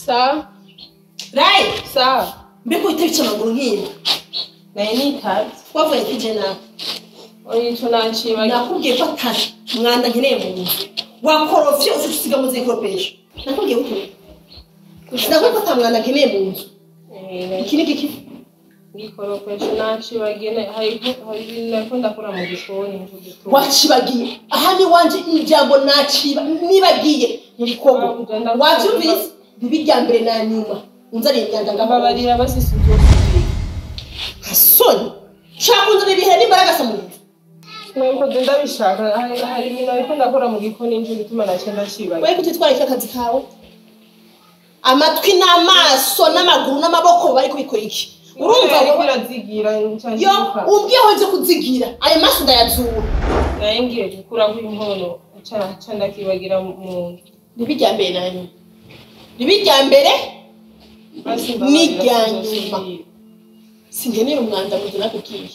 sawa rayi sawa mbega uhita bica amaguru nk'iyi naye nitazi wavuye kije nawe oya ico nacibagiye nakubwiye ko atari mwanda nkeneye mu nzu wakorofye ufite usiga mu zikoropesho nakubwiye ko nakubwiye ko atamwanda nkeneye mu nzu Eh, iki ni giki ngikoropesha nacibagiye na- hari hari ibintu nariko ndakora mu gikoni nico gituma wacibagiye aha ni wanje ijambo naciba nibagiye nirikogo wavyumvise bibi rya mbere na nyuma unzaniye imyanda ngababarira mbabarira basisi uzosubira hasoni shaka unzanira ibihe n'imbaraga sa mu nzu nuko je ndabishaka hari hari ibintu nariko ndakora mu gikoni nico gituma naciye ndacibagiye wewe kutitwara icyo akazi kawe amatwi n'amaso n'amaguru n'amaboko bari kubikora iki urumva ariko wowe irazigira yo ncanyiruka ubwiho nje kuzigira ayo maso ndayazura naye ngiye gukuraho inkono ca ca ndakibagira mu nzu ribi rya mbere na nyuma ribi rya mbere basi N'irya mbabarira nyuma. sinzosubira. singenera umwanda mu nzu nakubwiye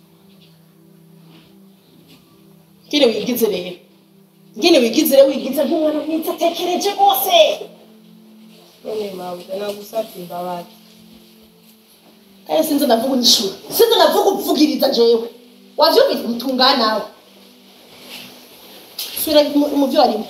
ngene wigize rero ngene wigize rero wigize nk'umwana mwiza atekereje rwose none mabuja nagusavye imbabazi kandi sinzi ndavuga unishura sinzi ndavuga upfugiriza jewe wavyumvise mutungana nawe sura mu- mu vyo warimo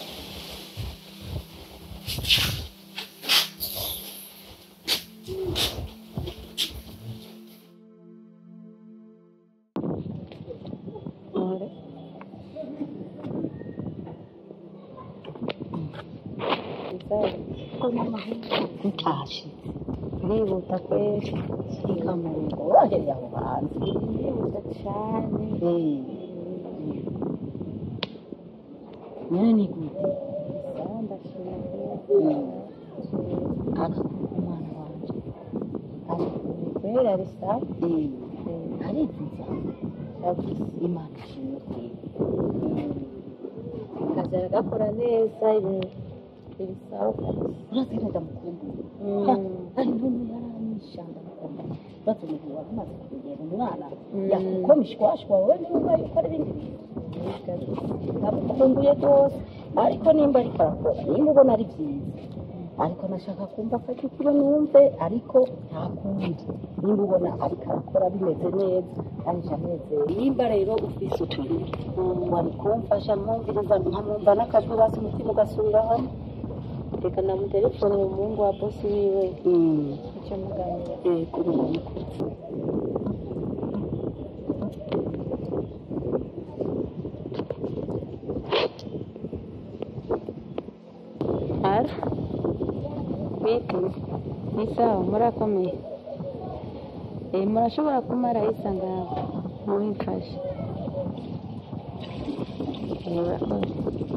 utashe urihuta kwezi shika mu rugo urahereye aho hanze urihuta cyane nyine ni gute ndashima aka umwana wanje ari kubera ari sawa ariziza imana ishimwe akazi aragakora neza ibintu biri sawa urazira ndamukumbuye ari none yaranyisha ndamukunda bato umuntu wari umaze kugera umwana yakukomishwashwa wowe niba yuko ari ibindi bintu ndamukumbuye rwose ariko nimba ariko arakora nimba ubona ari byiza ariko nashaka kumva ko ikiba numve ariko nta kundi nimba ubona ariko arakora bimeze neza kandi ndanezero nimba rero ufise utuntu wari kumfasha mwumviriza nkamwumva n'akajwi basi umutima ugasubira hamwe reka namutelefone umuhungu wa bosi wiwe icyo muganira yego umuntu ara bite ni sawa murakomeye eh murashobora kumara isa ngaho mubimfashe Eh, murakoze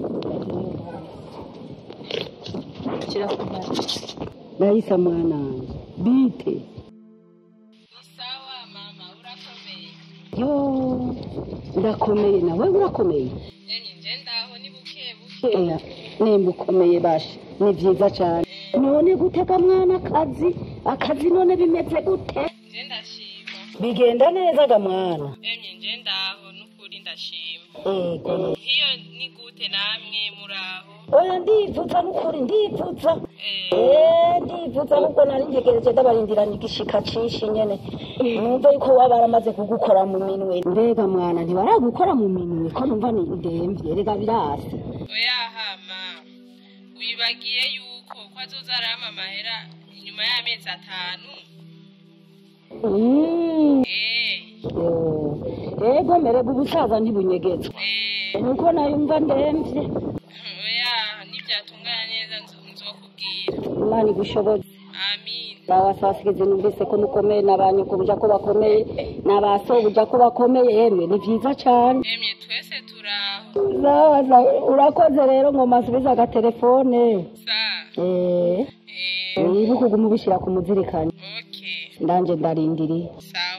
kirakumara nahise mwana wanjye bite sawa mama urakomeye yo ndakomeye nawe urakomeye enye nje ndaho ni buke buke Oya, nimba ukomeye bashe ni byiza cyane none gutega mwana akazi akazi none bimeze gute nje ndashima bigenda neza ga mwana enye nje ndaho n'ukuri ndashima yego hiyo ni gute namwe muraho oya ndivuza n'ukuri ndivuza eh Eh, ndivuza nubwo nari ntegereje ndabarindirana igishika cinshi nyene numva yuko waba baramaze kugukora mu minwe mbega mwana ntibaragukora mu minwe ko numva ni ndemvye rega birasi oya hama wibagiye yuko ko azoza arama amahera inyuma y'amezi atanu Mm. eh Yo. ego merega ubusaza ntibunyegezwa eh nuko nayumva ndemvye oya nibyatungana neza nzo- nzokubwira imana igushoboze amin n'abasasigizi numvise ko mukomeye n'abanyoko buja ko bakomeye n'abaso buja ko bakomeye yemwe ni vyiza cane emye twese turaho sawa sawa urakoze rero ngo masubize agatelefone sa eh eh wibuke uguma ubishyira ku muzirikani okay ndanje ndarindiriye sawa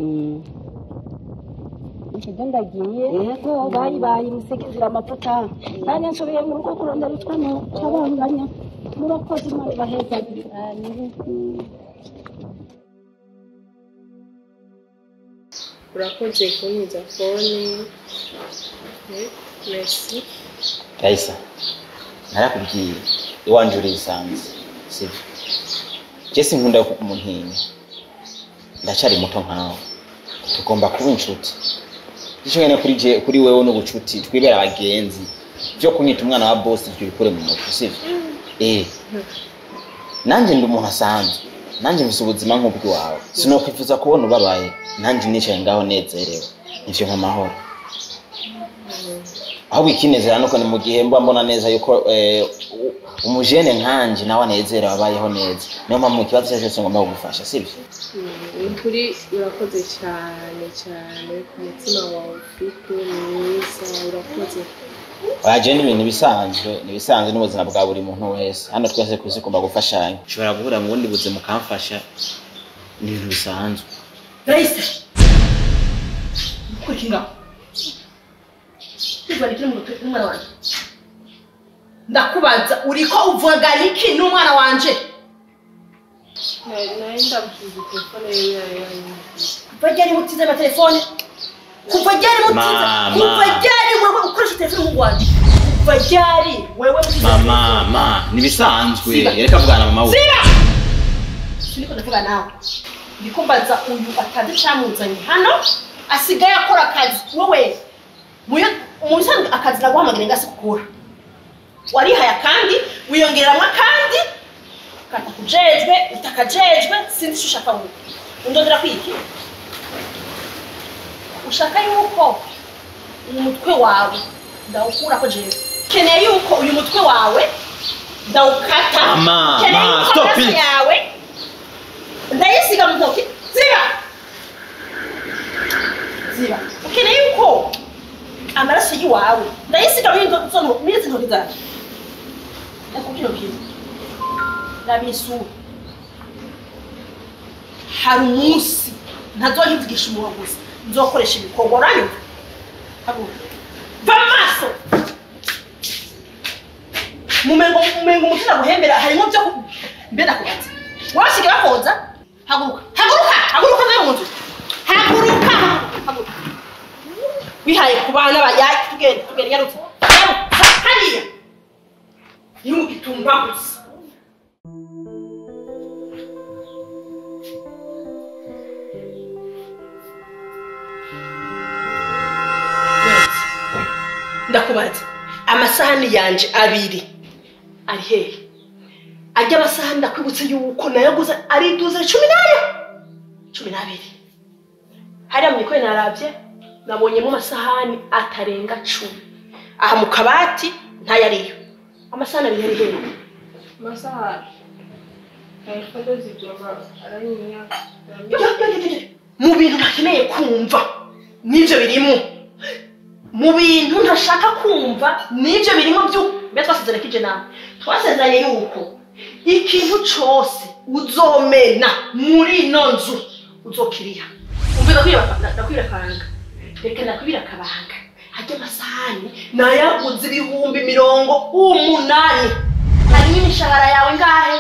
ikijya ndagiye yego bayi bayi musigizira amavuta nanjye nsubiye mu rugo kurondera utwana cyabanganya murakoze imana ibahezagire urakoze kunyiza fone Eh, merci Raisa narakubwiye iwanje urisanze sibyo je sinkunda kumuntinya ndacyari muto nkawe tugomba kuba inshuti icyo nyene kuri je kuri wewe n'ubucuti twibera abagenzi byo kunyita umwana wa boss ibyo bikure mu mutwe sivyo eh nanje ndi umuntu asanzwe nanje mfise ubuzima nk'ubw'iwawe sinokwifuza kubona ubabaye nanje nicaye ngaho nezerewe nivyo nk'amahoro ahubwo ikinezera nuko ni mu gihe mba mbona neza yuko eh, u- umujene nkanje nawe anezerewe abayeho neza niyo mpamvu mu kibazo cyose cyose ngomba kugufasha sibyo ni ukuri urakoze cyane cyane ku mutima wawe ufite mwiza urakoze waje ni ibintu bisanzwe ni bisanzwe n'ubuzima bwa buri muntu wese hano twese ku isi ugomba gufashanya ushobora guhura mu bundi buzima ukamfasha ni ibintu bisanzwe Raisa. Kurikira. Kwizwa ikiri mu mutwe n'umwana wanje. Ndakubaza uriko uvuga iki n'umwana wanje? nari ndabushyize telefone ye yayo Kuva ryari mutize amatelefone? Kuva ryari mutize? Mama. Kuva ryari wewe ukoresha telefone mu Rwanda? Kuva ryari wewe mutize mama ma ni bisanzwe Siba. reka vugana mama we Siba! Siniko ndavuga nawe. Ndiko mbaza uyu atazi camuzanye hano asigaye akora akazi wowe muyo musanzwe akazi naguhamagara ngase kukura warihaye akandi wiyongeramo akandi katakujejwe utakajejwe sinzi icyo ushaka wowe undondera kwiki ushaka yuko uyu mutwe wawe ndawukurako jewe keneye yuko uyu mutwe wawe ndawukata Mama, keneye ma, yuko stop amaraso it. yawe ndayisiga mu ntoki ziba ziba ukeneye yuko amaraso y'iwawe ndayisiga muri izo- izo nto- muri izi ntoki zawe ndakubwira ubwiza ndabisura hari umunsi ntazohivugisha umunwa gusa nzokoresha ibikorwa uranyumva haguruka va mu maso mumengo mumengo umutima guhembera harimo byo ku- mbe ndakubaza wabasiga bakoza haguruka haguruka haguruka nawe mu nzu haguruka haguruka wihaye ku bana bayaye tugende tugende nyarutse nyarutse hariya iri mu gitumba gusa Wait. ndakubaza amasahani yanje abiri ari hehe ajya amasahani ndakwibutse yuko nayaguze ari iduze cumi n'aya cumi n'abiri hariya mu gikoni narabye nabonyemo amasahani atarenga cumi aha mu kabati ntayariyo amasahani abiri ari hehe amasaha telefone zigomba aranyinya Yo, yo, yo, yo, yo. mu bintu ntakeneye kumva n'ibyo birimo mu bintu ntashaka kumva n'ibyo birimo byo mbe twasezeranye kije nawe twasezeranye yuko ikintu cyose uzomena muri ino nzu uzokiriha umve ndakwira akabanga reka ndakwira akabanga hajya amasahani nayaguze ibihumbi mirongo umunani harimo imishahara yawe ngahe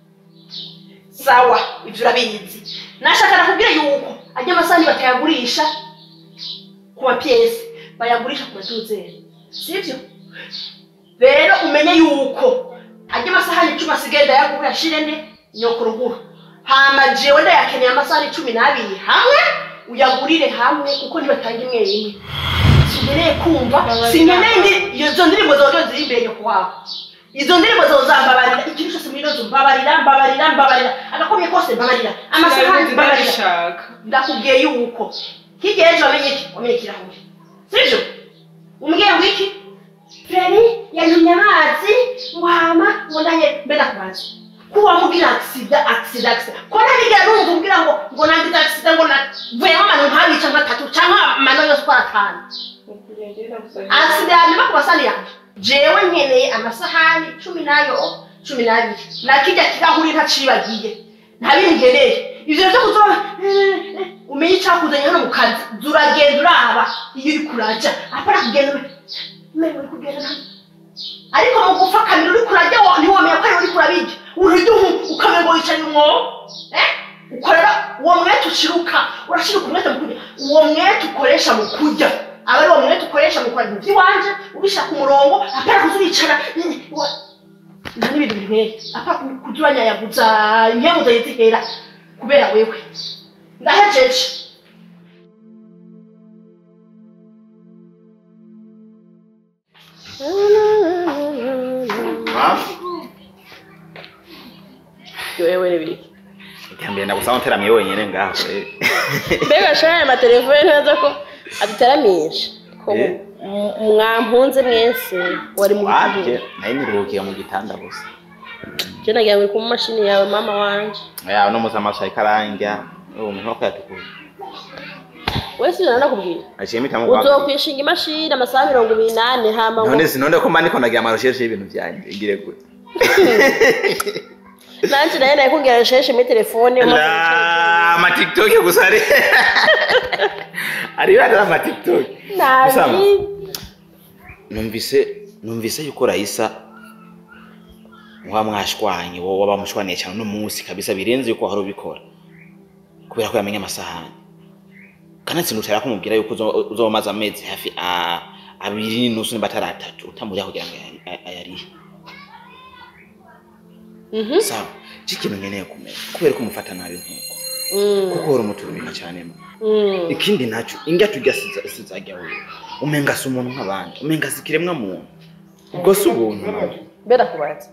sawa ibyo urabizi nashaka nakubwira yuko ajya amasahani batayagurisha ku mapiyesi bayagurisha ku matuzeri sibyo rero umenye yuko ajya amasahani icumi asigaye ndayagura ashirene nyoko ruguru hama jewe ndayakeneye amasahani cumi n'abiri hamwe uyagurire hamwe kuko ntibatanga imwe imwe sinkeneye kumva sinkeneye ndi izo ndirimbo zozo ziri imbere nyoko wawe izo ndirimbo zozambabarira ikintu cyose muri ino nzu mbabarira mbabarira mbabarira agakomye kose mbabarira amasahani mbabarira ndabishaka ndakubwiye yuko hirya y'ejo wamenye iki wamenye ikirahure sibyo umbwiye ngo iki freni yantumye amazi ngo hama ngo ndanye mbe ndakubaza ko wamubwira agisida agisida agisida ko ntabigera numva umbwira ngo ngo nangize agisida ngo navuyemo amano nkabica nk'atatu cyangwa amano yose uko atanu agisida yanyuma ku masahani yanjye jewe nkeneye amasahani cumi n'ayo cumi n'abiri nakijya kirahuri ntacibagiye ntabindi nkeneye ivyo vyo kuzo umenye icyakuzanye hano mu kazi zuragenda uraba iyo uri kuraja apana kugenda umenye uri kugenda hano ariko mu gupfakamira uri kurajya wo- ntiwamenya ko ari uri kurabirya uruduhu ukamenya ngo wicaye umwobo eh? ukorera uwo mwete uciruka urashiruka umwete mu kurya uwo mwete ukoresha mu kurya aba ari uwo mwete ukoresha mu kurya ibintu by'iwanje ubishaka umurongo apana kuza uricara eh, wa- nta n'ibintu binteye apa kuturanyayaguza impemuza yizihera kubera wewe ndahejeje wewe n'ibiki ikambere ndagusaba nteramiye wenyine ngaho eh. mbega shara aya matelefone neza ko aduteramisha ko Eh. mu- mwampunze mwese wari mu wabye gihugu nayo niruhukiye mu gitanda gusa je nagira ngo uri ku mashini yawe mama wanje yawe no musi amaso ariko arandya ubu nkoko yatukura wese ijana nakubwira aciye mpitamo guhaguruka. uzokwishinga imashini amasaha mirongo ibiri n'ane hama ngo none sinonde ko mba ndiko ndagira amarosheshe y'ibintu byanjye ngire gute nanje nayo naye kugira resheshe muri telefone umaze guca- La amatiktok gusa ari ari bari amatiktok nabi numvise numvise yuko Raisa muba mwashwanye wowe waba mushwaniye cyane uno munsi kabisa birenze yuko hari ubikora kubera ko yamenye amasahani kandi sinutera kumubwira yuko uzo- uzoba umaze amezi hafi a- abiri n'inusu niba atari atatu utamurya kugira ngo ayari- ay- ayarihe sawa ikintu nkeneye kumenya kubera ko umufata nabi nk'uko kuko uhora umuturumika cyane mo ikindi nacyo indya turya siza- sizajya wewe umenga si umuntu nk'abandi umenga si ikiremwa muntu ubwo si ubuntu nawe mbeda kubaza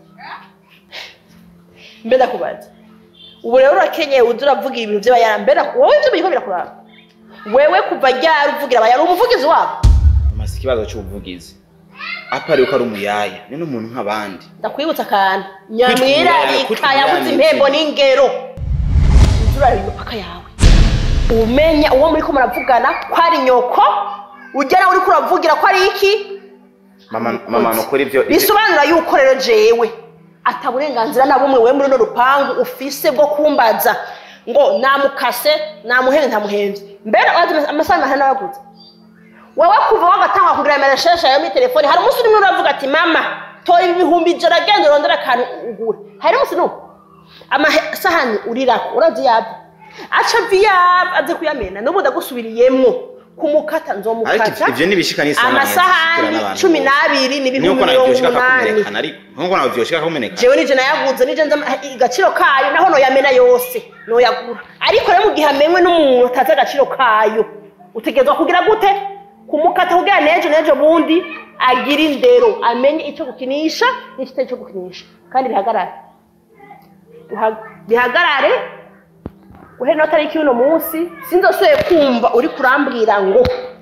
mbeda kubaza ubu rero urakenyeye uza uravuga ibintu by'abayara mbeda wowe ibyo biriko birakuraba wewe kuva ryari uvugira abayara uri umuvugizi wabo amaze ikibazo cy'ubuvugizi apari uko ari umuyaya ni n'umuntu nk'abandi ndakwibutsa akantu nyamwirarika kwitwa yabuze umuyaya impembo ni n'ingero uza urareba imipaka yawe umenya uwo muri ko muravugana ko ari nyoko ujya nawe uriko uravugira ko ari iki mama mama nukuri ibyo ibyo- bisobanura yuko rero jewe ata burenganzira na bumwe we muri runo rupangu ufise bwo kumbaza ngo namukase namuhende ntamuhenze mbere wazi amasaha mahana yaguze wowe kuva wagatangwa kugira amareshesha yawe muri telefone hari umunsi urimo uravuga ati mama tora ibi bihumbi ijana agenda urondera akantu ugura hari umunsi n'umwe amasahani urirako urazi yabyo aca viyaba aze kuyamena n'ubu ndagusubiriyemwo kumukata ariko nzomukata ibyo nibishika n'isana amasahani cumi n'abiri ni ibihumbi nuko nawe mirongo byoshika umunani kumenekana ariko nuko nawe byoshika kumenekana jewe nije nayaguze nije nzi ama- agaciro kayo naho noyamena yose noyagura ariko rero mu gihe amenwe n'umuntu atazi agaciro kayo utegerezwa kugira gute kumukata kugira nejo nejo bundi agira indero amenye icyo gukinisha n'ikitari cyo gukinisha kandi bihagarare Uha- bihagarare guhera ino tariki y'uno munsi sinzosoye kumva uri kurambwira ngo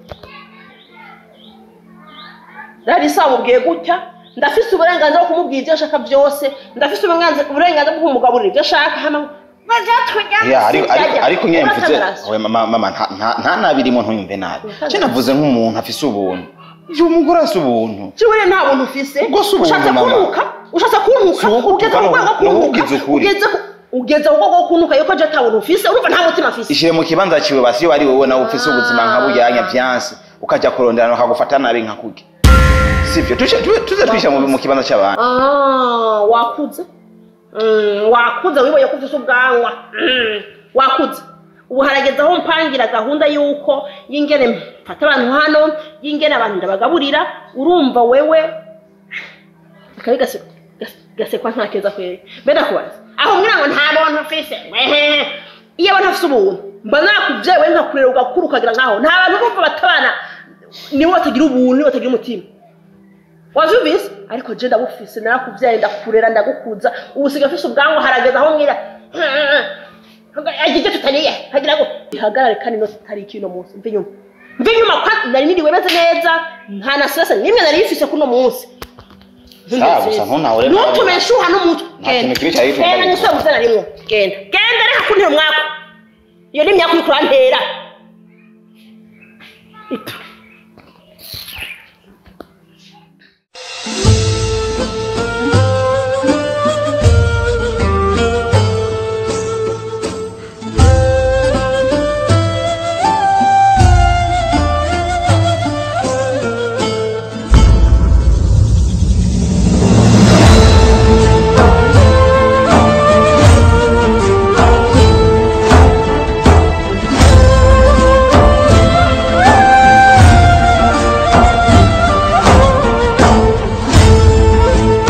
rarisa wamubwiye gutya ndafise uburenganzira bwo kumubwira ibyo ashaka byose ndafise uburenganzira uburenganzira bwo kumugaburira ibyo ashaka hama Ya, ariko ariko ariko nyine mvuze oya mama mama nta- nta- nta nabi irimo ntuyumve nabi cyo navuze nk'umuntu afise ubuntu uyu mugore asa ubuntu Jiwe nta buntu ufise Ubwo si ubuntu, ushatse mama. kuntuka ushatse kuntuka Si uwo ugeze gutuka, ku rwego ni uwo kuntuka ugize ukuri. ugeze ku- ugeze ku rwego rwo kuntuka yuko je ata buntu ufise urumva nta mutima afise ishyire mu kibanza ciwe basi iyo ari wowe nawe ufise ubuzima nka bujyanya vyanse ukajya kuronderana ukagufata nabi nka kurya sivyo tuce tu- tuze twishyira mu mu kibanza cy'abantu Ah, wakuze Mm, wakuze wiboye ko ufise ubwanwa Mm, wakuze ubu harageze aho mpangira gahunda y'uko y'ingene mfata abantu hano y'ingene abantu ndabagaburira urumva wewe akabi gase- gase- gasekwa nta keza kweri mbeda kubaza aho mwira ngo nta buntu ufise Ehe. iyo abantu afise ubuntu mba nakubyaye we nkakurera ugakura ukagira nkaho nta bantu bumva batabana nibo batagira ubuntu nibo batagira umutima wavyumvise ariko je ndabufise narakuvyaye ndakurera ndagukuza ubu siga afise ubwanwa harageza aho mwira agije tutaniye hagira ngo ihagarare kandi no tariki ino munsi mve nyuma mve nyuma kwa nari niriwe meze neza nta na stress nimwe nari ifise kuno munsi Sawa, gusa ntunahure nabi. ntutume nshuha n'umutwe Nta kintu kibi cyari gituma genda ndabikora. nisubire muvyo narimwo genda genda reka kuntera umwaka iyo ni imyaka uriko urantera Ipfa.